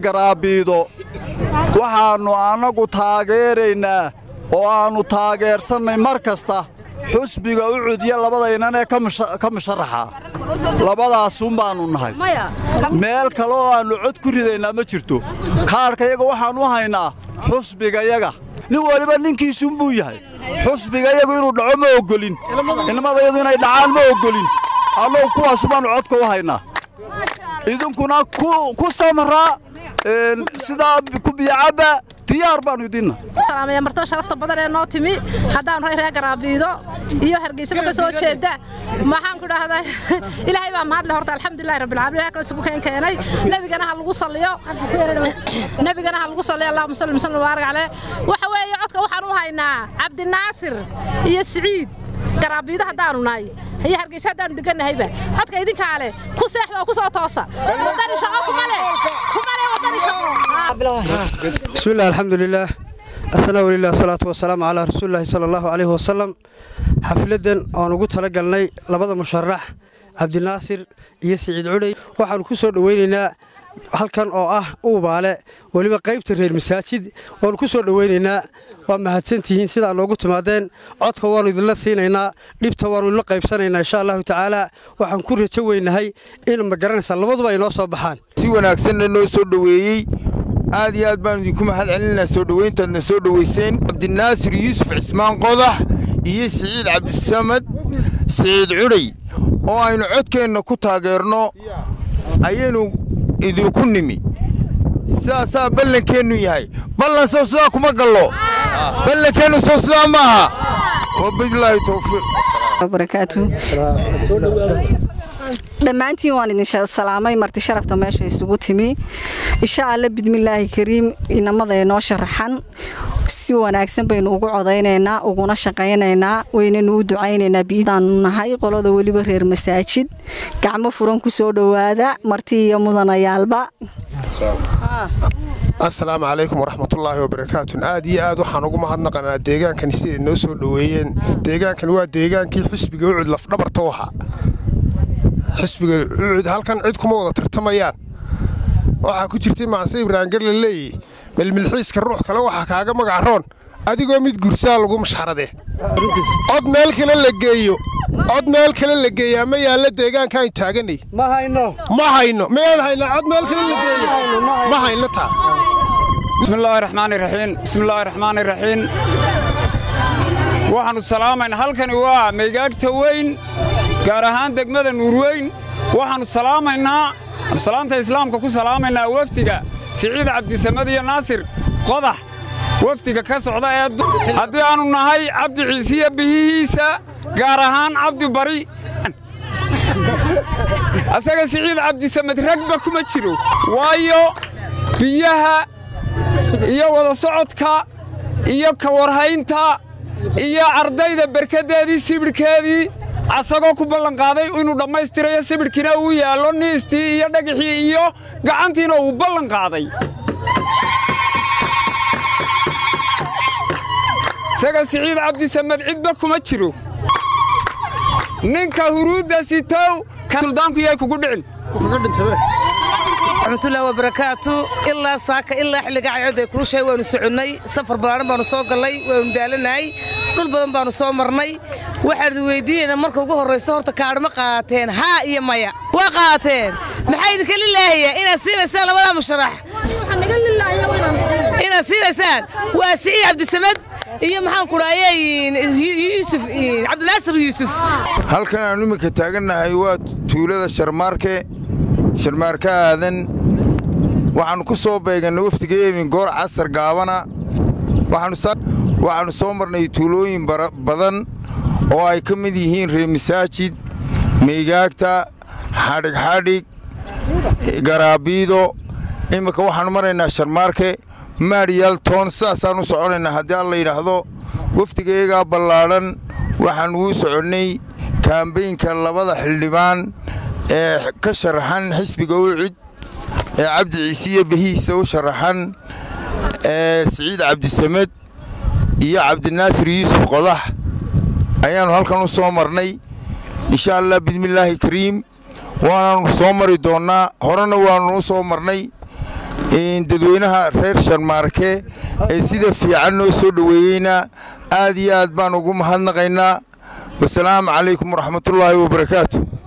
garaabiido waxaannu annagu taageeraynaa oo aannu taageersannay mar kasta xusbiga u cudya labadaynan ee ka musharaxa labadaasuun baannu nahay meel kale oo aannu cod ku ridaynaa ma jirto kaarhkayaga waxaannu haynaa xusbigayaga nin waliba ninkiisuunbuu yahay xusbigayagu inuu dhaco ma oggolin ilmadayadu inay dhacaan ma oggolin annagu kuwaasu baannu codka u haynaa idinkuna ku samraa sidaa ku biyocabba diyaar baannu idinna martada sharafta badan ee noo timi haddaan ray reer garaabiido iyo hargeysaba ka soo jeeda maxaan ku dhahdaa ilaahay baa mahadle horta alxamdulillahi rabbilcaalamiin ilaahay kale isugu keen keenay nebigana ha lagu salliyo nebigana ha lagu salliyo allahuma salli wasallim wabaarak caleyh waxa weeye codka waxaan u haynaa cabdinaasir iyo siciid garaabiido haddaanu nahay iyo hargeysa haddaanu degannahayba codka idinkaa leh ku seexda oo ku soo toosa wadani shaqo kuma leh kuma leh wadani shaqo بسم الله الحمد لله الثناء لله الصلاة والسلام على رسول الله صلى الله عليه وسلم xafladan oon ugu talagalnay labada musharax cabdinaasir iyo siciid cudhey waxaannu ku soo dhoweynaynaa halkan oo ah uubaale weliba qaybta reer masaajid waannu ku soo dhoweynaynaa waa mahadsantihiin sidaa noogu timaadeen codka waannu idinla siinaynaa dhibta waannu idinla qaybsanaynaa insha allahu tacaala waxaan ku rajo weynahay in ma garanaysaa labaduba ay noo soo baxaan si wanaagsanna noo soo dhoweeyey aad iyo aad baanu idinku mahad celinaa soo dhoweyntaadna soo dhoweyseen cabdinaasir yuusuf cismaan qodax iyo siciid cabdisamad siciid cudhay oo aynu codkeenna ku taageerno ayaynu idinku nimi sidaasaa ballankeennu yahay ballan sow sidaa kuma gallo ballankeennu sow sidaa maaha wabilaahi towfiiq barakaatu dhammaantiin waan idin salaamay marti sharafta meesha isugu timi insha alla bidmillaahi kariim inamada inoo sharaxan si wanaagsan baynu ugu codaynaynaa uguna shaqaynaynaa waynanu u ducaynaynaa biidaanu nahay qolada weliba reer masaajid gacmo furan ku soo dhowaada marti iyo mudanayaalba asalaamu calaykum waraxmatullaahi wabarakaatun aad iyo aad waxaan ugu mahadnaqanaa deegaankan siday noo soo dhoweeyeen deegaankan waa deegaankii xusbiga ucud lafdhabarta u ahaa xisbiga ucud halkan cid kuma wada tartamayaan waxaa ku jirtay macse ibraangar la leeyahy melmilxiiska ruux kale waxaa kaaga magacaroon adigoo mid gursaa lagu mashxarade cod meel kale la geeyo cod meel kale la geeyaa ma yaalla deegaankaaynu taaganay ma hayno ma hayno miyaan haynaa cod meel kale la geeyo ma hayno taa بسم الله الرحمن الرحيم بسم الله الرحمن الرحيم waxaanu salaamaynaa halkani waa meegaagta weyn gaar ahaan degmada nuurweyn waxaannu salaamaynaa salaanta islaamka ku salaamaynaa wafdiga siciid cabdisamad iyo naasir qodax wafdiga ka socda ee haddii aannu nahay cabdi ciisiya bihihiisa gaar ahaan cabdi bari asaga siciid cabdisamad ragba kuma jiro waayo biyaha iyo wada socodka iyo ka warhaynta iyo ardayda berkaddeedii sibidhkeedii asagoo ku ballanqaaday inuu dhammaystirayo sibidhkiina uu yaallo niistii iyo dhagixii iyo gacantiina uu ballanqaaday isaga siciid cabdisamad cidba kuma jiro ninka huruudda sitow suldaanku yay kugu dhicin raxmatullahi wabarakaatu ilaa saaka ilaa xilliga caycodday kulushay waannu soconnay safar ballaaran baannu soo gallay waannu daalanahay dhul badan baannu soo marnay waxaan idin weydiinaynaa marka ugu horrayso horta kaadh ma qaateen haa iyo maya waa qaateen maxaa idinka lilaahayaa inaad siinaysaan labadaa musharax inaad siinaysaan waa siciid cabdisamad iyo maxaan ku dhahaye yuusuf cabdinaasir yuusuf halkan aanu iminka taagannahay waa tuulada sharmaarke sharmaarka aadan waxaannu ku soo beegannay wafdigeeni goor casar gaabana waxaannu soo marnay tuulooyin badan oo ay ka mid yihiin reer masaajid meegaagta xadhigxadhig garaabiido iminka waxaannu maraynaa sharmaarke maadhiyaal toon sidaasaannu soconaynaa haddii alla yidhaahdo wafdigayagaa ballaadhan waxaannu u soconnay kaambeynka labada xildhibaan ee ka sharaxan xisbiga ucid ee cabdi ciisiya behihiisa u sharaxan ee siciid cabdisamed iyo cabdinaasir yuusuf qodax ayaannu halkan u soo marnay insha allah bismillaahi kariim waanaannu soo mari doonnaa horena waannu u soo marnay dadweynaha reer sharmaarke ee sida fiican noo soo dhoweeyeyna aad iyo aad baan ugu mahadnaqaynaa wasalaamu calaykum waraxmatullaahi wabarakaatu